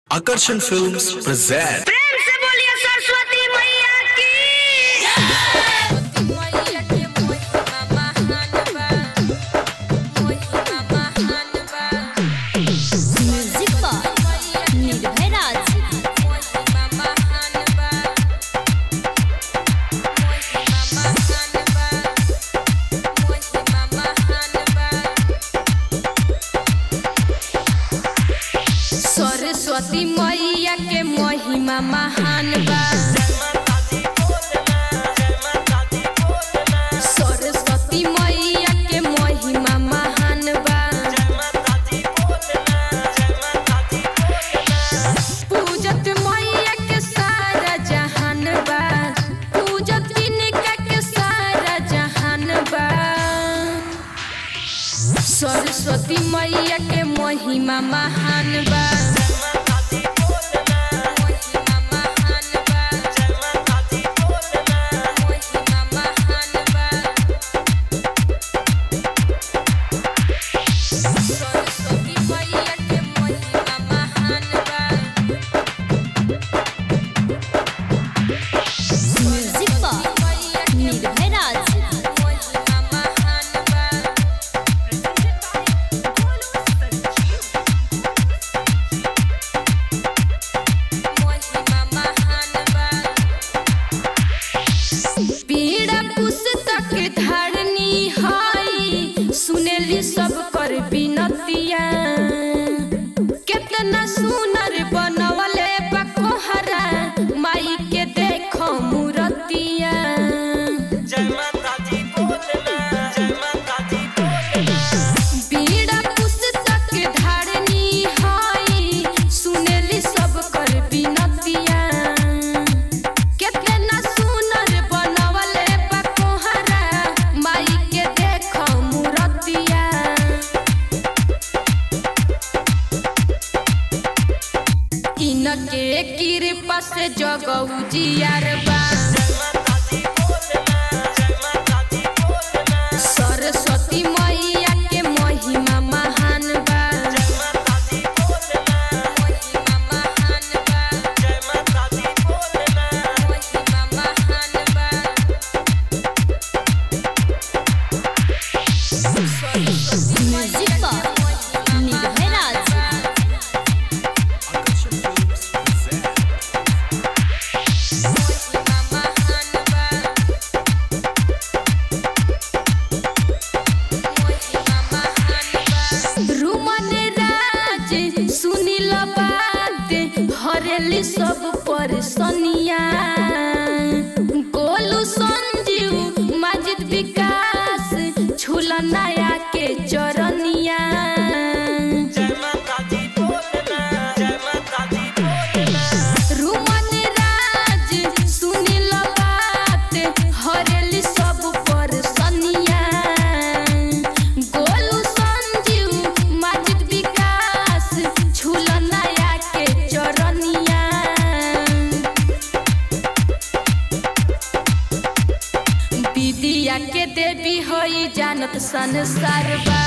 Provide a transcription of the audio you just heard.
Akarsan Films present प्रेम से बोलिए सरस्वती मैया की म्यूजिक पर निर्भय राज सरस्वती मैया के महिमा महान बा सरस्वती मैया के महिमा महान बा पूजत मैया के सारा जहान बा पूजत तिनका के सारा जहान बा सरस्वती मैया के महिमा महान बा सरस्वती मैया के महिमा महान बा म्यूजिक पर निर्भय राज पीड़ा पुस्तक धारनी हई सुनेली सब कर बिनतिया केतना सुनर बनवले बकोहरा माई के देखो मूरतिया पीड़ा पुस्तक धारनी हई सुनेली सब कर बिनतिया केतना सुनर बनवले बकोहरा माई के देखो मूरतिया इनके कृपा से जगऊ जियार बा सरस्वती मैया के महिमा महान बा महिमा महान बा महिमा महान बा म्यूजिक पर निर्भय राज Akarsan Films present रुमन राज सुनिल बात हरेली सब परसनिया गोलू संजीव माजिद विकास छुल नया के चरनिया रुमन राज सुनिल बात हरेली सब परसनिया गोलू संजीव माजिद विकास छुल नया के चरनिया विद्या के देवी होई जानत संसार बा